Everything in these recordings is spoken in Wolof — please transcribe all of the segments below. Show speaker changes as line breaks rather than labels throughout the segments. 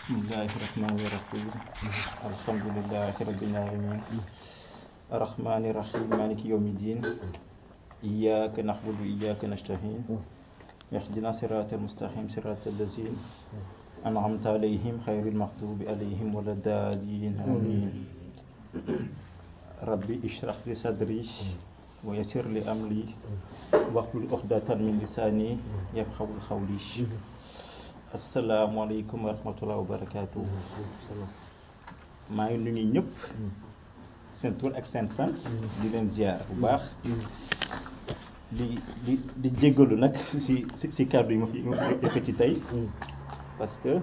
بسم الله الرحمن الرحيم الحمد لله رب العالمين الرحمن الرحيم مالك يوم الدين إياك نعبد وإياك نستعين اهدنا صراط المستقيم صراط الذين أنعمت عليهم خير المغضوب عليهم ولا الضالين آمين ربي اشرح لي صدري ويسر لي أمري واحلل عقدة من لساني يفقهوا قولي asalaamaaleykum wa rahmatulah wa barakaatu. maa ngi nuyu ñëpp. seen tur ak seen sant. di leen ziar bu baax. di di di jéggalu nag si si si kàddu yi ma fi ma fi defee ci tey. parce que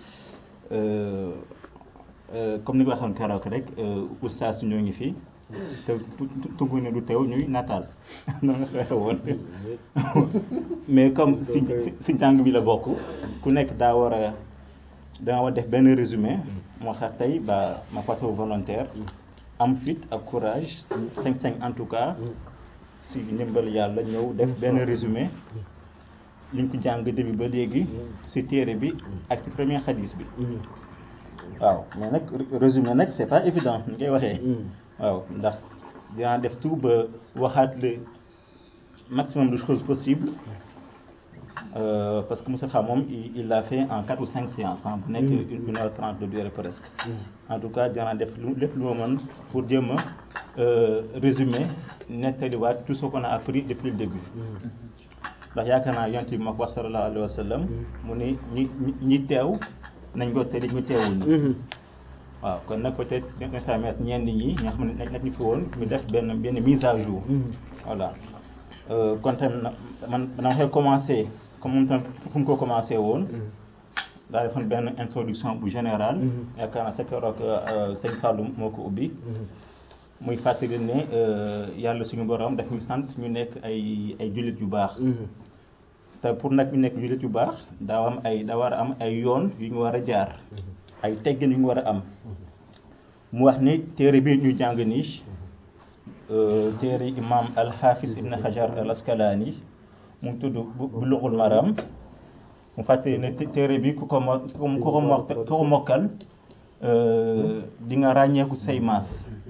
comme ni nga waxoon keroog rek oustaz ñoo ngi fi. te tungu ne du teew ñuy nataal noonu nga fexe woon mais comme si si jàng bi la bokk ku nekk daa war a daa war def benn résumé moo tax tey ba ma porté volontaire am fit ak courage cinq cinq en tout cas si ndimbal yàlla ñëw def benn résumé liñ ko jàng début ba léegi si téere bi ak si premier xadis bi waaw mais nag résumé nag c'est pas évident ni ngay waxee waaw ndax dinaa def tout ba waxaat le maximum de choses possibles euh, parce que Moussa moom il l'a fait en quatre ou cinq séances bu nekk une heure trente de durée presque en tout cas dinaa def lu lépp lu ma mën pour jéem a résumer nettaliwaat tout ce qu'on a appris depuis le début ndax yaakaar naa yonent bi ma ko wax sallallahu alayhi wa sallam mu ne ñi ñi teew nañ ko tëri ñu teewul ñi waaw kon nag peut-être dina permettre ñenn ñi ñoo xam ne nekk ñu fi woon ñu def benn benn mise à jour. voilà kon tamit man dama koy commencé comme moom tamit fu mu ko commencé woon. daa defoon benn introduction bu générale. yaakaar naa sa keroog sëñ Fallou moo ko ubbi. muy fàttali ne yàlla suñu borom daf ñu sant ñu nekk ay ay jullit yu baax. te pour nag ñu nekk jullit yu baax daa am ay daa war a am ay yoon yu ñu war a jaar. ay teggin yu ñu war a am mu wax ni téere bi ñu jàng nii téere imam alxaafis ibn hajar al askalani mu ngi tudd bulughul maram mu fàttali ne téere bi ku ko mo ku ko mo ku ko mokkal di nga ràññeeku say maas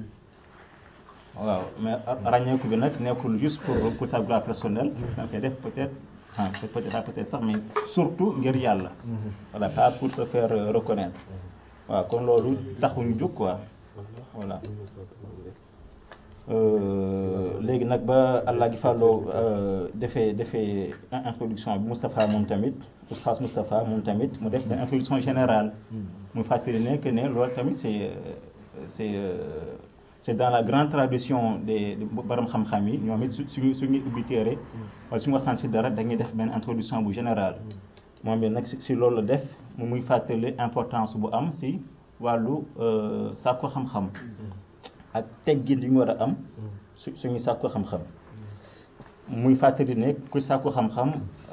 waaw mais ràññeeku bi nag nekkul juste pour pour ta gloire personnelle da koy def peut-être ah peut-être peut-être sax mais surtout ngir yàlla. voilà pas pour se faire reconnaître. waaw kon loolu taxuñu jóg quoi voilà. léegi nag ba allah gi fàlloo defee defee introduction bi Moustapha moom tamit oustaz Moustapha moom tamit mu def benn introduction générale. mu fàttali ne que ne loolu tamit c'est c'est c'est dans la grande tradition des borom xam-xam yi ñoom it su suñu suñu ubbi téere wala suñu waxtaan si dara dañuy def benn introduction bu générale moom bi nag si loolu la def mu muy fàttali importance bu am si wàllu sàkku xam-xam ak teggin yu ñu war a am su suñuy sàkku xam-xam muy fàttali ne ku sàkku xam-xam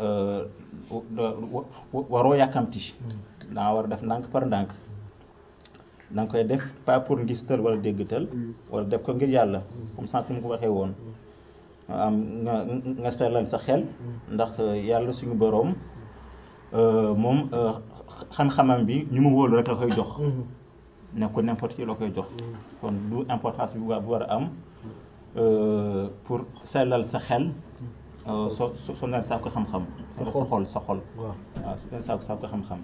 waroo yàkkamti daa war a def ndànk par ndànk da nga koy def pas pour ngistal wala déggtal wala def ko ngir yàlla comme sànq mu ko waxee woon am nga nga sellal sa xel ndax yàlla suñu boroom moom xam-xamam bi ñu mu wóolu rek la koy jox ne ko n'importe qui la koy jox kon du importance bi bu war a am pour sellal sa xel so so neen saako xam-xam sa xol sa xol waaw su neen saako saako xam-xam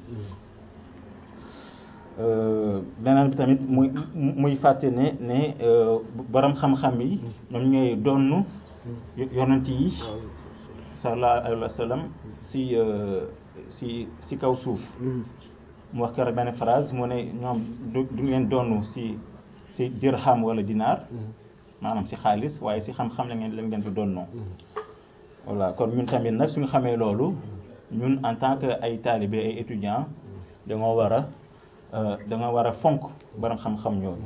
beneen bi tamit muy muy fàtte ne ne borom xam-xam yi ñoom ñooy donn yonent yi sallallahu alayhi wa sallam si si si kaw suuf mu wax keroog benn phrase mu ne ñoom du du leen donn si si dirham wala dinaar maanaam si xaalis waaye si xam-xam la ngeen la ngeen di donnoo voilà kon ñun tamit nag suñu xamee loolu ñun en tant que ay talibé ay étudiants dañoo war a da nga war a fonk borom xam-xam ñooñu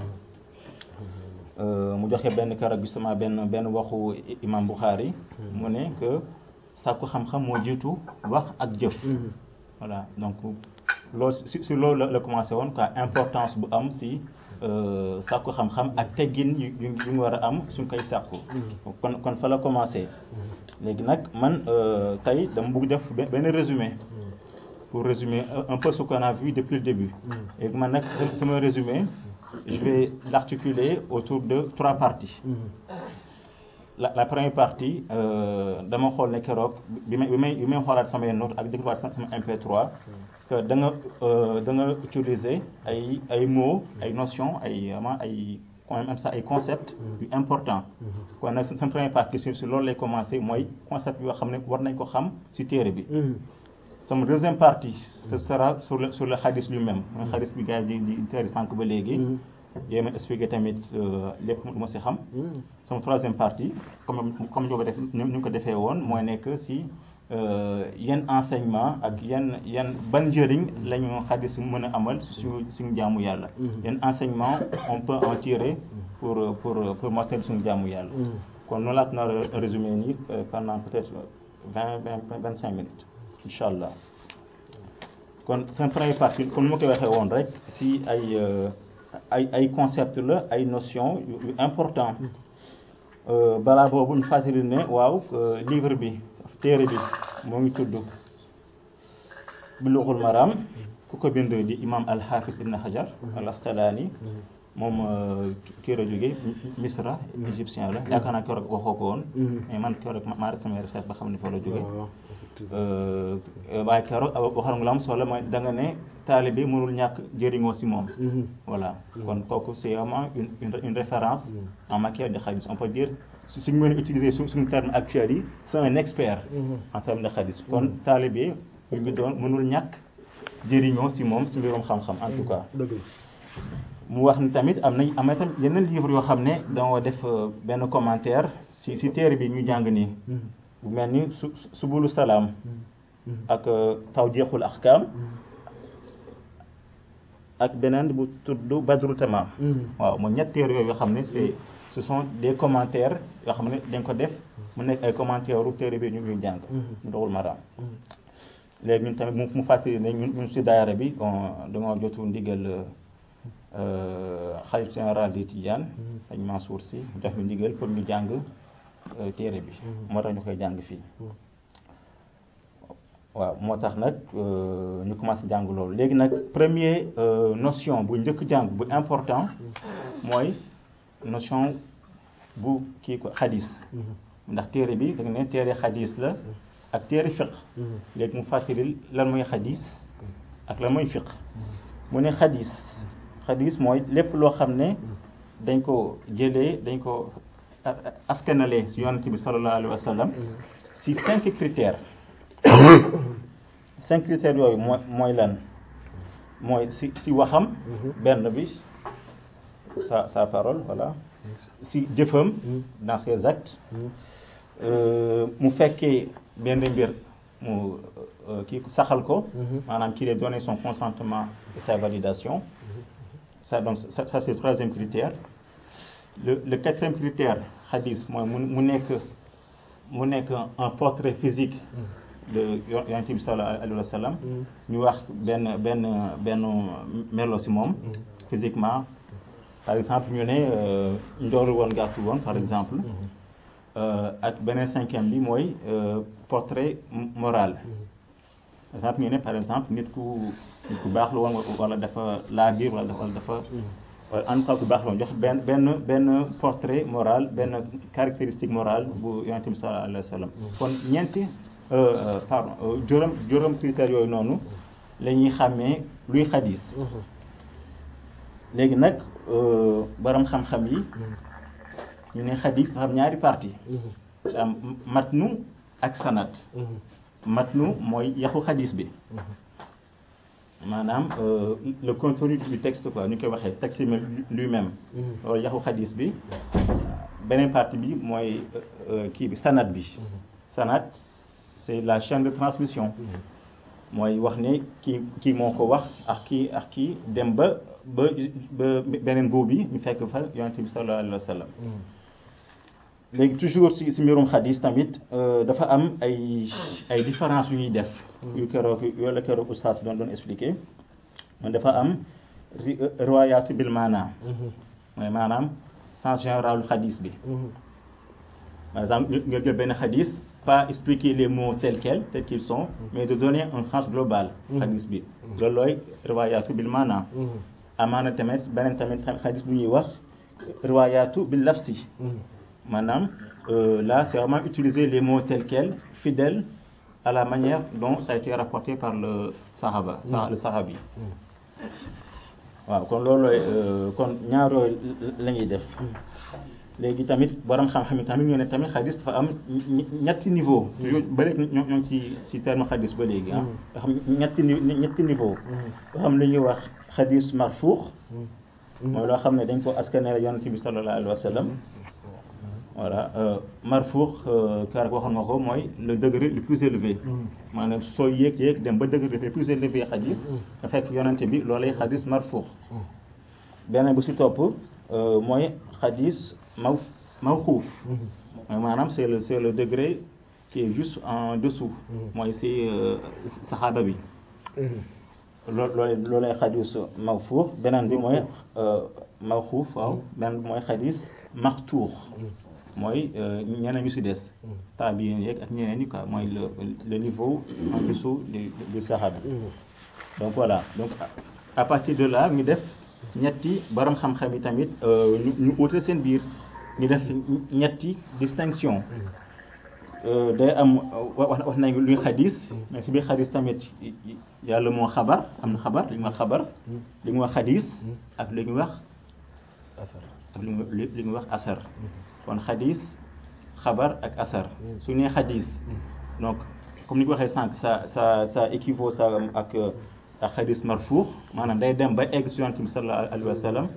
mu joxe benn keroog justement benn benn waxu imam Bukhari mu ne que sàkku xam-xam moo jiitu wax ak jëf voilà donc loolu si si loolu la commencé woon quoi importance bu am si sàkku xam-xam ak teggin yu yu ñu war a am suñ koy sàkku kon kon fa la commencé léegi nag man tey dama bëgg def benn résumé pour résumer un- un peu ce qu'on a vu depuis le début. Et man nag sama résumé je vais l'articuler autour de trois parties. la la première partie euh, dama xool ne keroog bi may bi may bi may xoolaat samay notes ak dégluwaat sama sama MP3 que da nga euh, da nga utiliser ay ay mots ay notions ay vraiment ay quand même ça ay concepts yu important kon nag sama première partie sur sur loolu lay commencer mooy concept yoo xam ne war nañ ko xam ci téere bi sama deuxième partie ce sera sur le sur le hadith lui-même mooy hadith bi gars yi di di teeri sànq ba léegi yéen a expliqué tamit euh, lépp lu ma ci xam sama troisième partie comme comme ñu ko def ñu ñu ko defee woon mooy nekk ci euh, yan enseignement ak yan yan ban njëriñ la ñu xadis mën a amal ci suñu suñu jaamu yàlla yan enseignement on peut en tirer pour pour pour mottali suñu jaamu yàlla kon noonu laa ko nar a résumé nii euh, pendant peut-être vingt vingt vingt cinq minutes incha allah kon seen première partie comme ni ma koy waxee woon rek ci ay euh, ay ay concept la ay notion yu yu important Euh, balaa boobu ñu fàttali ne waaw euh, livre bi téere bi moo ngi tudd Bulughul Maram ku ko bind di imam al-Hafiz ibn Hajar al-Asqalani moom euh, téere jóge Misra égyptien la yaakaar naa keroog waxoo ko woon mais man keroog maa def samay recherche ba xam ne fa la jóge Euh, waaye keroog waxal nga lu am solo mooy da nga ne taalibe mënul ñàkk jëriñoo ci moom voilà kon kooku c'est vraiment une une une référence en matière de hadith on peut dire su suñu mën a utiliser su suñu terme actuel yi c'est un expert en termes de hadith kon taalibe bu ñu doon mënul ñàkk jëriñoo ci moom ci mbirum xam-xam en tout cas
dëgg la
mu wax ni tamit am nañ am na tamit yeneen livre yoo xam ne danga def euh, benn commentaire ci ci téere bi ñu jàng nii bu mel ni su subulu salaam ak euh, tawjeexul ahkam ak beneen bu tudd badru tamam waaw mooy ñett téere yooyu yoo xam ne c'est ce sont des commentaires yoo xam ne dañ ko def mu nekk ay commentaires u téere bi ñu ñuy jàng mu doxul maraam léegi ñun tamit mu mu fàttali ne ñun ñun si daayara bi bon dañoo jotu ndigal xalif général di Tidiane dañ Mansour si mu jox ñu ndigal pour ñu jàng euh, téere bi moo tax ñu koy jàng fii waaw moo tax nag euh, ñu commencé jàng loolu léegi nag premier euh, notion bu njëkk jàng bu important mooy notion bu kii ko xadis ndax téere bi da nga ne téere xadis la ak téere fiq léegi mu fàttali lan mooy xadis ak lan mooy fiq mu ne xadis xadis mooy lépp loo xam ne dañ ko jëlee dañ ko a- a- askanale si yonent bi sallallahu alayhi wa sallam si cinq critères cinq critères yooyu mooy mooy lan mooy si si waxam benn bi sa sa parole voilà si jëfam dans ses actes euh, mu fekkee benn mbir mu euh, kii saxal ko maanaam qu'il ait donné son consentement et sa validation ça donc ça, ça c'est le troisième critère le le quatrième critère hadith mooy mu mu nekk mu nekk un portrait physique de yo- yonent bi sallallahu alayhi wa sallam ñu wax benn benn benn melo ci moom physiquement par exemple ñu ne euh, njoolu woon gàttu woon par exemple Euh, ak beneen cinquième bi mooy euh, portrait m- moral par exemple ñu ne par exemple nit ku nit ku baax la woon wala dafa laa biir wala dafa wala dafa wala en tout cas ku baax la woon jox benn benn benn portrait moral benn caractéristique morale bu yonent bi sallallahu alayhi wa sallam kon ñeenti euh, euh, pardon euh, juróom juróom critères yooyu noonu la ñuy xàmmee luy xadis léegi nag euh, borom xam-xam yi ñu ne xadis dafa am ñaari partie dafa am matnu ak sanat matnu mooy yaxu xadis bi maanaam euh, le contenu du texte quoi ñu koy waxee texte bi lui-même loolu yaxu xadis bi beneen partie bi mooy euh, kii bi sanat bi sanat c'est la chaîne de transmission mooy wax ne kii kii moo ko wax ak kii ak kii dem ba ba ba beneen boobu bi ñu fekk fa yonent bi sallallahu alayhi wa sallam léegi toujours ci ci mbirum xadis tamit euh, dafa am ay ay différence yu ñuy def yu keroog yooyu la keroog oustaz doon doon expliqué man dafa am ri- riwaayaatu bil maanaam mooy maanaam sens général xadis bi par exemple nga jël benn xadis pas expliquer les mots tels quels tels qu'ils sont mais de donner un sens global xadis bi loolu looy riwaayaatu bil maana amaana tamit beneen tamit xadis bu ñuy wax riwaayaatu bil lafsi maanaam là c'est vraiment utiliser les mots tels quels fidèles à la manière dont ça a été rapporté par le sahaba le sahabi waaw kon loolooy kon ñaaroo la ñuy def léegi tamit borom xam-xam yi tamit ñoo ne tamit xadis dafa am ñetti niveau toujours ba léegi ñoo ñoo ci ci terme xadis ba léegi ah nga xam ñetti ñetti niveau nga xam lu ñuy wax xadis marfuux mooy loo xam ne dañ ko askanale yonent bi sallallahu alayhi wa sallam voilà marfuux kar waxoon nga ko mooy le degré le plus élevé maanaam soo yéeg yéeg dem ba degré le plus élevé xadis nga fekk yonent bi loolay xadis marfuux beneen bu si topp mooy xadis maw mawxuuf mooy maanaam c'est le c'est le degré qui est juste en dessous mooy si saxaaba bi loo loolu loolay xadis mawfuux beneen bi mooy mawxuuf waaw beneen bi mooy xadis maxtuux mooy ñeneen ñu si des taabiin yeeg ak ñeneen ñi quoi mooy le le niveau en dessous du du saxaaba donc voilà donc à partir de là ñu def ñetti borom xam-xam yi tamit ñu ñu uute seen biir ñu def ñetti distinction day am wax wax nañ luy xadis mais si biir xadis tamit yàlla moo xabar am na xabar li ñuy wax xabar li ñuy wax xadis ak li ñuy wax ak li ñuy li ñuy wax asar kon xadis xabar ak asar su nee xadis donc comme ni ko waxee sànq ça ça ça équivaut ça ak ak xadis marfuux maanaam day dem ba egg si yonent bi sallallahu alayhi wa sallam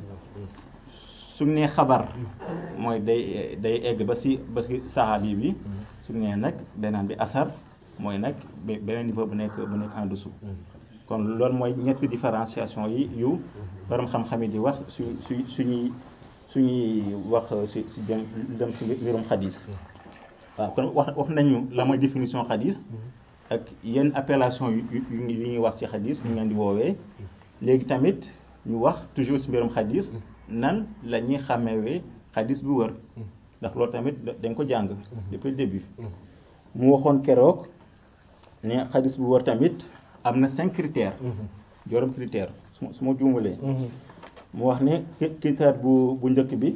su nee xabar mooy day day egg ba si ba si saxaabi bi su nee nag beneen bi asar mooy nag beneen niveau bu nekk bu nekk en dessous kon loolu mooy ñetti différenciation yi yu borom xam-xam yi di wax su su suñuy suñuy wax si si dem dem si mbirum xadis waaw kon wax wax nañu la mooy définition xadis ak yenn appellation yu yu ñuy wax ci xadis ñu leen di woowee léegi tamit ñu wax toujours ci mbirum xadis nan la ñuy xàmmewee xadis bu wër ndax loolu tamit dañ ko jàng depuis le début mu waxoon keroog ne xadis bu wër tamit am na cinq critères juróom critère su ma su ma juumalee mu wax ne critère bu bu njëkk bi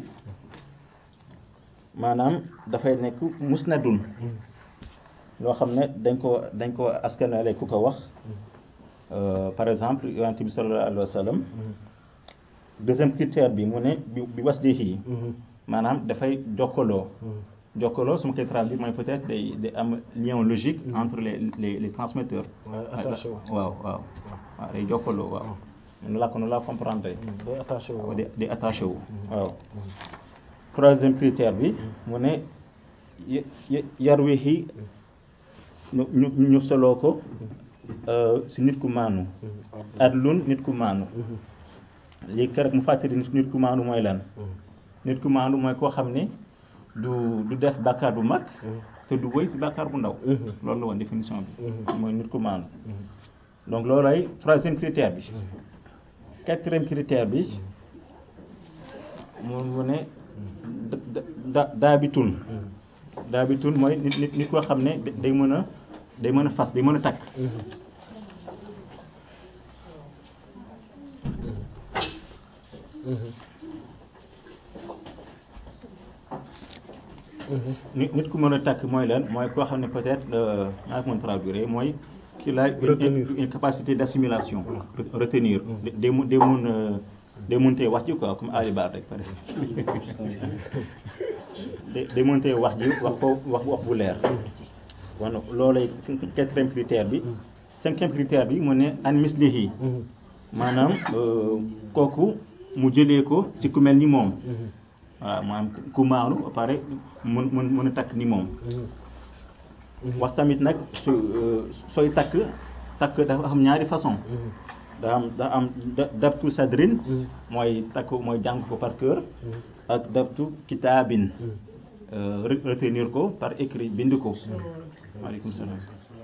maanaam dafay nekk musnadun loo xam ne dañ ko dañ ko askanale ku ko wax par exemple yonent bi sallallahu alayhi wa sallam deuxième critère bi mu ne bi bi wasdihi maanaam dafay jokkaloo jokkaloo su ma koy traduire mooy peut-être day day am lien logique entre les les les transmetteurs waaw waaw waaw day jokkaloo waaw nu laa ko nu laa comprendre
day attaché wu
day attaché wu waaw troisième critère bi mu ne yarwihi ñu ñu ñu soloo ko si nit ku maanu adlun nit ku maanu léegi keroog mu fàttali nit ku maanu mooy lan nit ku maanu mooy koo xam ne du du def bàkkaar bu mag te du wëy si bàkkaar bu ndaw loolu la woon définition bi mooy nit ku maanu donc loolu ay troisième critère bi quatrième critère bi mu mu ne da daabitun daabitun mooy nit nit nit koo xam ne day mën a day mën a fas day mën a takk nit nit ku mën a takk mooy lan mooy koo xam ne peut-être maa ko mën traduire mooy qu'il a une, une capacité d'assimilation retenir day mun day mun day mëntee wax ji quoi comme Ali Bar rek par exemple day mëntee wax ji wax ko wax wax bu leer kon loolay quatrième critère bi cinquième critère bi mu ne an mislihi maanaam kooku mu jëlee ko ci ku mel ni moom waaw maanaam ku maanu ba pare mun mun mën a takk ni moom wax tamit nag su sooy takk takk dafa am ñaari façon daa am daa am dabtu sadrin mooy takk mooy jàng ko par cœur ak dabtu kitaabin retenir ko par écrit bind ko waaleykum salaam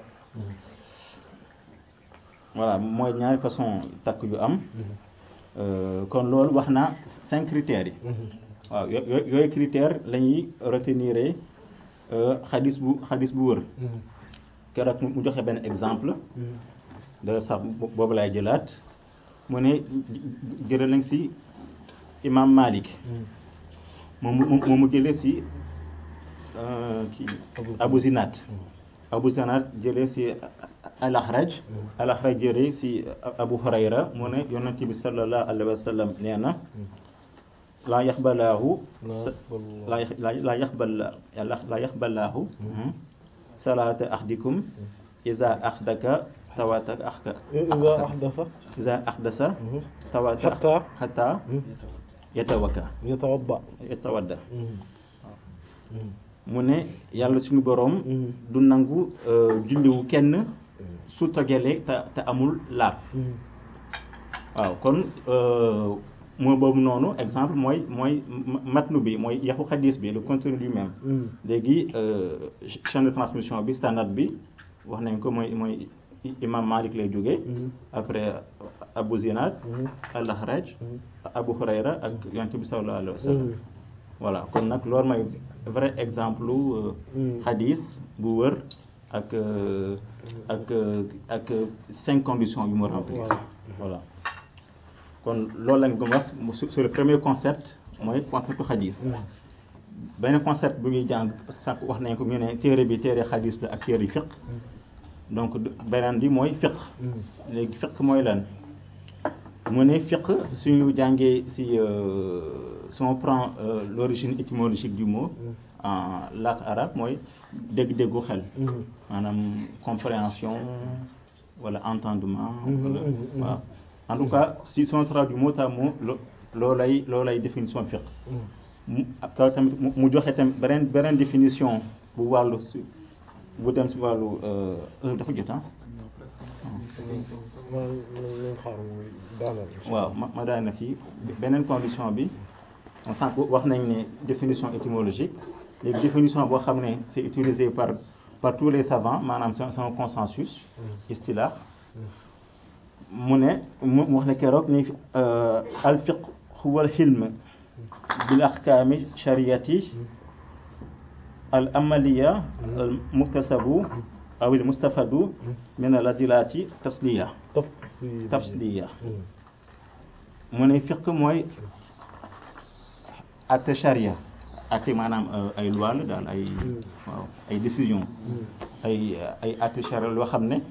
voilà mooy ñaari façon takk yu am kon loolu wax na cinq critères yi waaw yooyu critères la ñuy retenir xadis bu xadis bu wër keroog mu joxe benn exemple da sax boobu laay jëlaat mu ne jëlee nañ si imam Malik moom mu mu jëlee si kii Abu Zinat Abu Zinat jëlee si al-Akhraj al-Akhraj jëlee si Abu Hurayra mu ne yonent bi sallallahu alayhi wa sallam nee na laa yaxbalaahu laa laa yaxbal laa yaxbalaahu salaata axdikum iza axdaka tawata axka
iza ahdasa
iza axdasa tawata
Hatta.
xata yatawakka
yatawadda
yatawadda mu ne yàlla suñu boroom du nangu julliwu kenn su togelee te te amul laab waaw kon moo boobu noonu exemple mooy mooy matnu bi mooy yaxu xadis bi le contenu lui-même léegi chaîne de transmission bi standard bi wax nañ ko mooy mooy imam Malik lay jógee après Abu Zinad al-Akhraj Abu Hurayra ak yonent bi sallallahu alayhi wa sallam voilà kon nag loolu mooy vrai exemple lu xadis bu wër ak ak ak cinq conditions yu mu remplir voilà kon loolu lañ gëm wax sur le premier concept mooy concept xadis benn concept bu ñuy jàng sànq wax nañ ko ñu ne téere bi téere xadis la ak téere fiq donc beneen bi mooy fiq léegi fiq mooy lan mu ne fiq suñu jàngee si si on prend l'origine étymologique du mot en langue arabe mooy dégg-déggu xel maanaam compréhension wala entendement wala waaw en tout cas si si on traduit mot à mot loolay loolay définition fiq mu kaw tamit mu joxe tamit beneen beneen définition bu wàllu si bu dem si wàllu dafa jot ah waaw ma ma daal na fii beneen condition bi on sànq wax nañ ne définition étymologique léegi définition boo xam ne c'est utilisé par par tous les savants maanaam c'est un consensus istilah mu ne mu wax ne keroog ni al fiqh huwa al hilm bil ahkami shariyati al amaliya al muktasabu aw al mustafadu min al adilati tasliya tafsiliya mu ne fiq mooy atte charia atte maanaam ay loi la daal ay waaw ay décision ay ay atte charia loo xam ne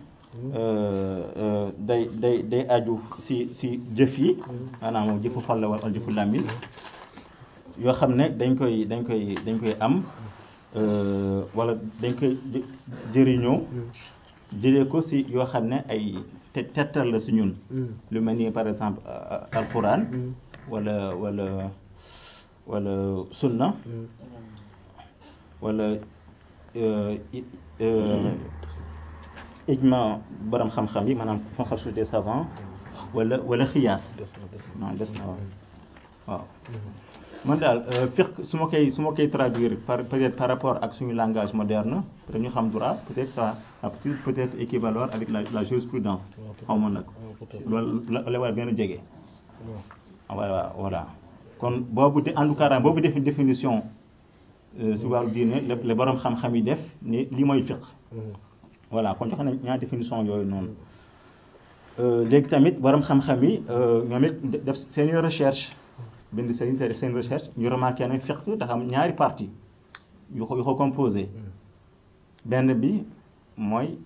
day day day aju si si jëf yi maanaam jëfu xol la wala jëfu làmmiñ yoo xam ne dañ koy dañ koy dañ koy am wala dañ koy jëriñoo jëlee ko si yoo xam ne ay te tettal la si ñun lu mel ni par exemple alquran wala wala wala sunna wala ijma borom xam-xam yi maanaam consensus des savants wala wala xiyaas non des na waaw waaw man daal fiqh su ma koy su ma koy traduire par peut-être par rapport ak suñu langage moderne peut-être ñu xam droit peut-être ça a peut-être équivaloir avec la la jurisprudence xaw ma nag loolu la war gën a jege voilà voilà kon boobu de en tout cas boobu def définition si wàllu diine le borom xam-xam yi def ni li mooy fiqh voilà kon joxe nañ ñaar définition yooyu noonu léegi tamit borom xam-xam yi ñoom it def seen recherche bind seen def seen recherche ñu remarqué ne fiqh dafa am ñaari partie yu ko yu ko composé benn bi mooy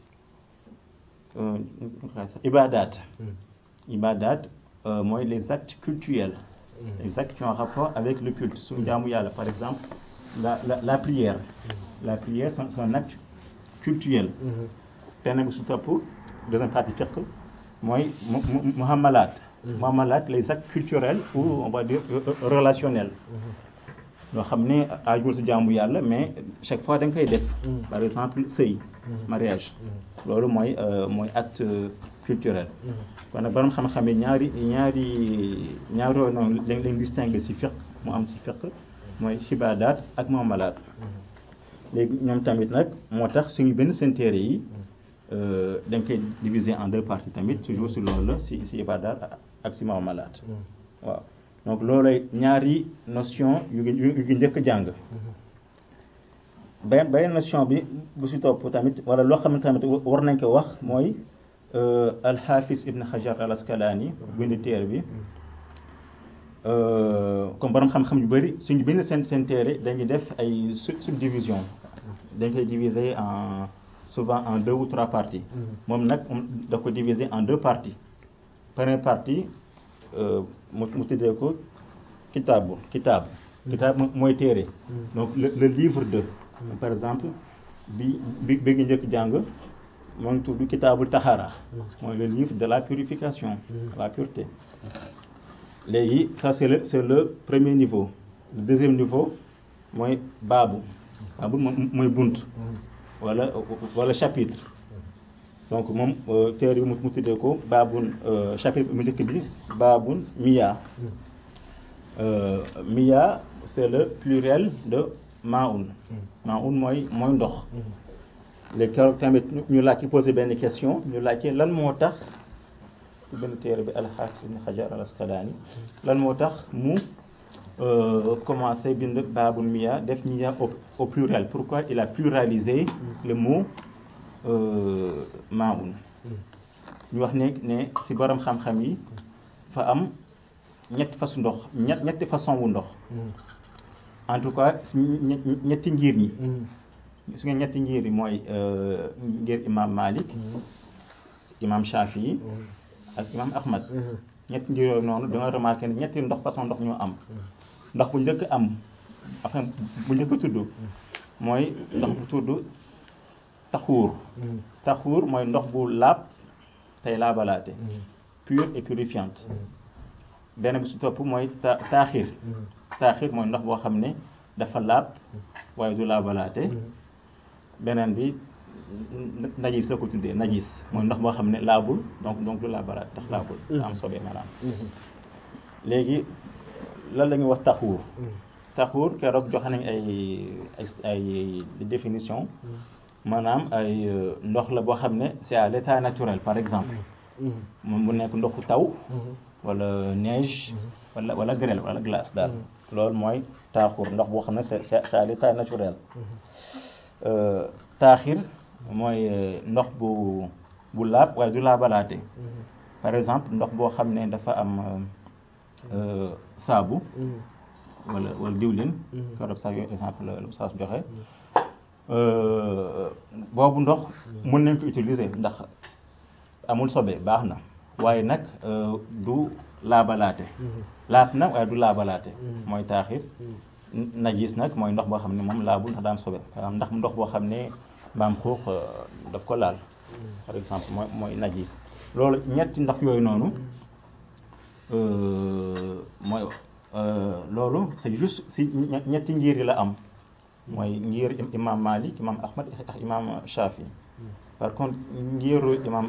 ibadat ibadat mooy les actes cultuels les actes qui ont rapport avec le culte suñu jaamu yàlla par exemple la la la prière la prière c'est un acte cultuel benn bi su topp deuxième partie fiqh mooy muhammalat muhammalat les actes culturels ou on va dire relationnels yoo xam ne aajul si jaamu yàlla mais chaque fois da nga koy def par exemple sëy mariage loolu mooy mooy acte culturel kon nag borom xam-xam yi ñaari ñaari ñaari yooyu noonu lañ lañ distinguer si fiqh mu am si fiqh mooy xibaadaat ak muamalat léegi ñoom tamit nag moo tax suñu benn seen téere yi dañ koy diviser en deux parties tamit toujours si loolu la si si ibaadaat ak si muamalat waaw donc loolay ñaari notion yu ngi yu ngi njëkk jàng benn beneen notion bi bu si topp tamit wala loo xam ne tamit war nañ ko wax mooy alxaafis ibn Hajar al Asqalaani bind téere bi comme borom xam-xam yu bëri suñu bind seen seen téere dañuy def ay subdivision dañ koy diviser en souvent en deux ou trois parties moom nag da ko diviser en deux parties première partie mu mu tuddee ko kitaabu kitaab kitaab mooy téere donc le le livre de par exemple bi bi bi ngi njëkk jàng moo ngi tudd kitaabul taxara mooy le livre de la purification la pureté léegi ça c'est le c'est le premier niveau le deuxième niveau mooy baabu baabu mooy bunt wala wala chapitre donc moom téere bi mu tuddee ko baabun chapitre mu njëkk bi baabun miya miya c'est le pluriel de maun maun mooy mooy ndox léegi keroog tamit ñu laaj ci posé benn question ñu laajte lan moo tax ci benn téere bi alxaafis ibn xajar al asqalaani lan moo tax mu commencé bind baabul miya def miya au au pluriel pourquoi il a pluralisé le mot maun ñu wax ne ne ci borom xam-xam yi fa am ñetti façon ndox ñett ñetti façon wu ndox en tout cas ñetti ngir ñi su ngeen ñetti ngir yi mooy ngir imam Malik imam Shafi ak imam Ahmad ñetti ngir yooyu noonu da nga remarqué ne ñetti ndox façon ndox ñoo am ndox bu njëkk am enfin bu njëkk tudd mooy ndox bu tudd taxuur taxuur mooy ndox bu laab tey laabalaate pure et purifiante benn bi su topp mooy ta taaxir taaxir mooy ndox boo xam ne dafa laab waaye du laabalaate beneen bi najis la ko tuddee najis mooy ndox boo xam ne laabul donc donc du laabalaate ndax laabul da am sobee maanaam léegi lan la ñuy wax taxuur taxuur keroog joxe nañ ay ay définition maanaam ay ndox la boo xam ne c'est à l'état naturel par exemple moom bu nekk ndoxu taw wala neige wala wala grêle wala glace daal loolu mooy taaxur ndox boo xam ne c'est c'est à l'état naturel taaxir mooy ndox bu bu laab waaye du laabalaate par exemple ndox boo xam ne dafa am saabu wala wala diwlin keroog sax yooyu exemple la saa su joxe boobu ndox mën nañ ko utiliser ndax amul sobe baax na waaye nag du laabalaate laat na waaye du laabalaate mooy taaxir najis nag mooy ndox boo xam ne moom laabul ndax daan sobe ndax ndox boo xam ne mbaam xuux daf ko laal par exemple mooy mooy najis loolu ñetti ndox yooyu noonu mooy loolu c'est juste si ñetti ngir yi la am mooy ngir imam Malik imam Ahmad ak imam Shafi par contre ngiru imam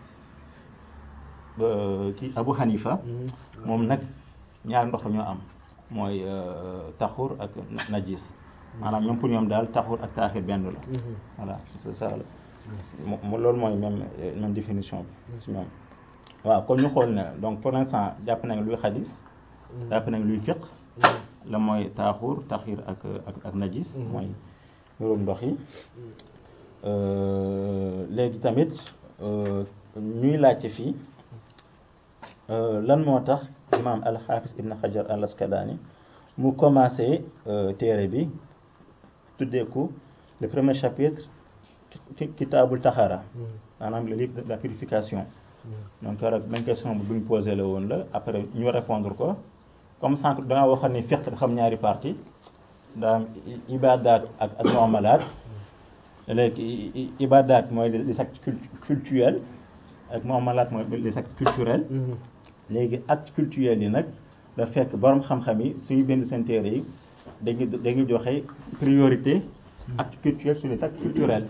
kii Abu Hanifa moom nag ñaar ndox la ñoo am mooy taxur ak najis maanaam ñoom pour ñoom daal taxur ak taaxir benn la voilà c'est ça la mo loolu mooy même même définition bi si ñoom waaw kon ñu xool ne donc pour l'instant jàpp nañ luy xadis jàpp nañ luy fiq la mooy taaxur taxir ak ak ak najis mooy mbirum ndox yi léegi tamit ñuy laajte fii lan moo tax imaam alxaafis ibn xajar al asqalaani mu commencé téere bi tuddee ko le premier chapitre kitaabul taxara maanaam le livre de la purification donc keroog même question bu ñu posé la woon la après ñu répondre ko comme sànq da nga waxoon ni fiqh dafa am ñaari partie daa am ibadat ak ak muamalat léegi ibadat mooy les actes cultuels ak muamalat mooy les actes culturels léegi actes cultuels yi nag da fekk borom xam-xam yi suñu bind seen téere yi dañuy dañuy joxe priorité actes cultuels sur les actes culturels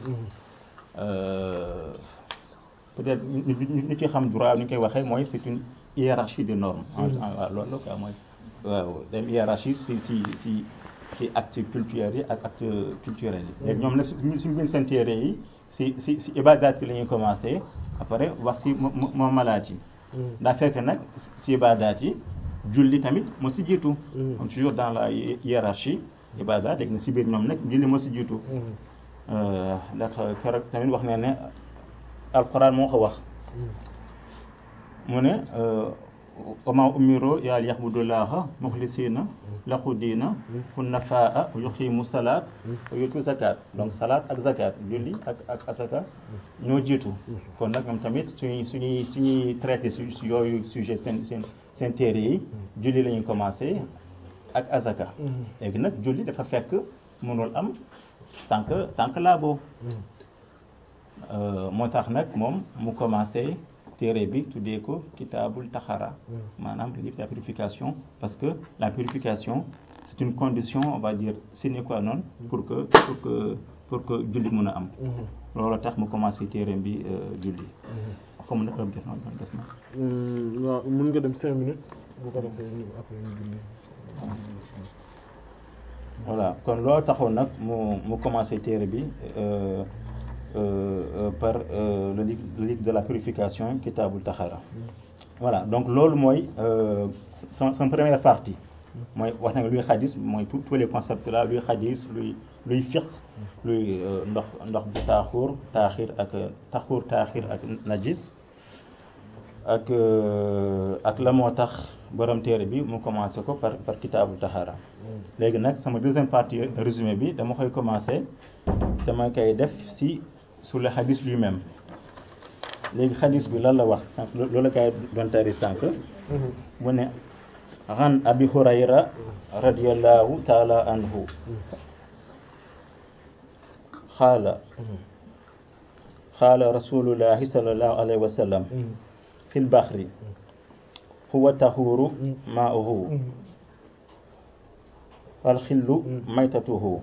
peut-être ñu ci xam droit ni ñu koy waxee mooy c'est une hiérarchie de normes waaw loolu la quoi mooy waaw dem hiérarchie si si si si actes culturels yi ak actes culturels yi léegi ñoom nag suñu bind seen téere yi si si si ibadat yi la ñuy commencé après wax si muamalaat yi daa fekk nag si ibadat yi julli tamit moo si jiitu comme toujours dans la hiérarchie ibada léegi na si biir ñoom nag julli moo si jiitu ndax keroog tamit wax ne ne alquran moo ko wax mu ne wama umiru yaa liya'budullaha mukhlisina lahu diina hunnafaa wa yuqimu salaat wa yutu zakat donc salaat ak zakat julli ak ak asaka ñoo jiitu kon nag ñoom tamit suñuy suñuy suñuy traité su yooyu sujet seen seen seen téere yi julli la ñuy commencé ak azaka léegi nag julli dafa fekk mënul am tant que tant que laaboo moo tax nag moom mu commencé téere bi tuddee ko kitaabul taxara maanaam livre de la purification parce que la purification c'est une condition on va dire sine qua non pour que pour que pour que julli mën a am loolu tax mu commencé téere bi julli xam na heure bi des na
waaw mën nga dem cinq minutes bu ko defee ñu après ñu julli
voilà kon loolu taxoon nag mu mu commencé téere bi par le livre le livre de la purification Kitabul Taxara voilà donc loolu mooy son son première partie mooy wax na nga luy xadis mooy tous tous les concepts là luy xadis luy luy fiq luy ndox ndox bu taaxuur taaxir ak taxuur taaxir ak najis ak ak la moo tax borom téere bi mu commencé ko par par Kitabul Taxara léegi nag sama deuxième partie résumé bi dama koy commencé dama koy def si sur le xadis lui-même léegi xadis bi lan la wax sànq loolu la kay doon tari sànq mu ne an abi hurayra radiallahu taala anhu xaala xaala rasulullahi sallallahu alayhi wa sallam fi lbaxri huwa tahuru maa'uhu alxillu maytatuhu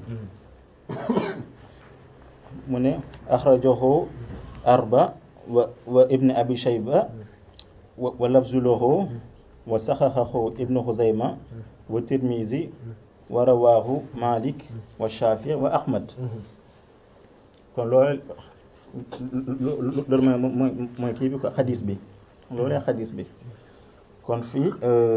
mu ne axrajahu arba wa wa ibni abi shayba wa lafzu lahu wa saxaxahu ibnu xuzayma wa tirmizi wa rawaahu malik wa shafi wa ahmad kon loolu loolu mooy mooy mooy kii bi ko xadis bi loolu xadis bi kon fii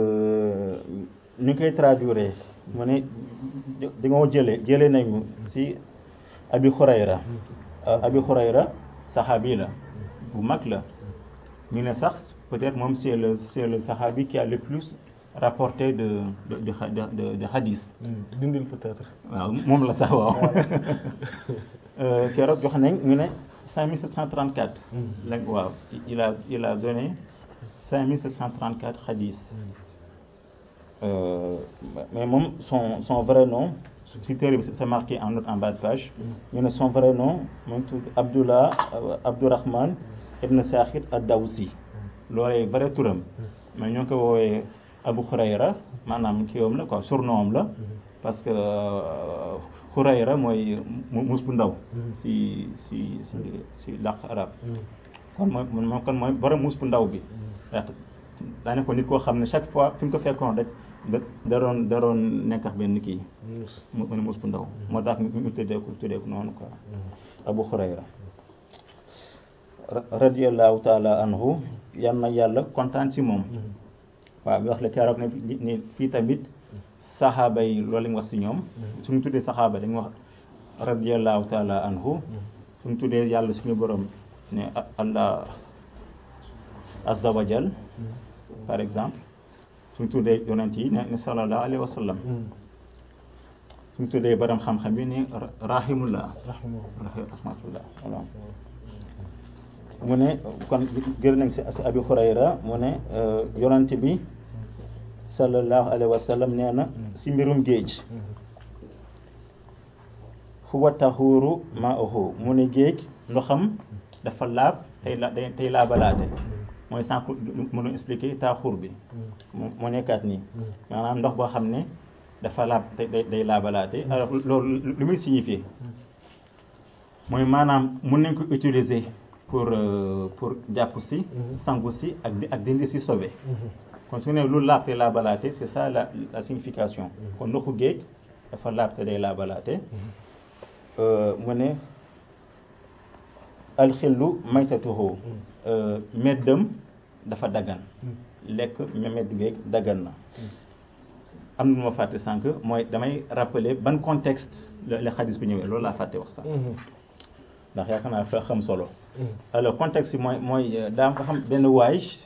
ñu koy traduire mu ne di nga jële jële nañu si abi xurayra abi xurayra saxaabi la bu mag la ñu ne sax peut-être moom c'est le c'est le saxaabi qui a le plus rapporté de de de de de hadith.
dindil peut-être.
waaw moom la sax waaw. keroog jox nañ ñu ne 5734. la waaw il a il a donné 5734 hadith. mais moom son son vrai nom. si téere bi c'est marqué en note en bas de page ñu ne son vrai nom moom tudd Abdullah Abdourahman ibn Sakhir ad-Dawsi loolee vrai turam mais ñoo ngi ko woowee Abu Khurayra maanaam kiiwam la quoi surnom la parce que Khurayra mooy mus bu ndaw si si si si làkk arab kon mooy moom kon mooy borom mus bu ndaw bi ndax daane ko nit koo xam ne chaque fois fi mu ko fekkoon rek da doon da doon nekk ak benn kii mu ne mus bu ndaw moo tax ñu tuddee ko tuddee ko noonu quoi Abu Hurayra radiyallahu taala anhu yal na yàlla kontaan si moom waaw bi wax la keroog ne ni fii tamit saxaaba yi loolu la ñu wax si ñoom suñu tuddee saxaaba dañu wax radiyallahu taala anhu suñu tuddee yàlla suñu borom ne Allah azza wa jal par exemple suñ tuddee yonent yi ne sallallahu alayhi wa sallam suñ tuddee borom xam-xam yi ne rahimullah rahmatullah voilà mu ne kon gër nañ si si abi hurayra mu ne yonent bi sallallahu alayhi wa sallam nee na si mbirum géej huwa tahuru ma'uhu mu ne géej ndoxam dafa laab tey la tey laabalaate mooy sànq mënu expliquer taaxur bi moo nekkaat nii maanaam ndox boo xam ne dafa laab day day laabalaate alors loolu lu muy signifier mooy maanaam mun nañ ko utiliser pour pour jàpp si sangu si ak ak dindi si sobe kon su ne lu laab te laabalaate c'est ça la la signification kon ndoxu géej dafa laab te day laabalaate mu ne alxillu maytatuhu meddam dafa daggan lekk meddu geeg daggan na am na lu ma fàtte sànq mooy damay rappeler ban contexte la la xadis bi ñëwee loolu laa fàtte wax sànq ndax yaakaar naa fa xam solo alors contexte bi mooy mooy daa nga xam benn waay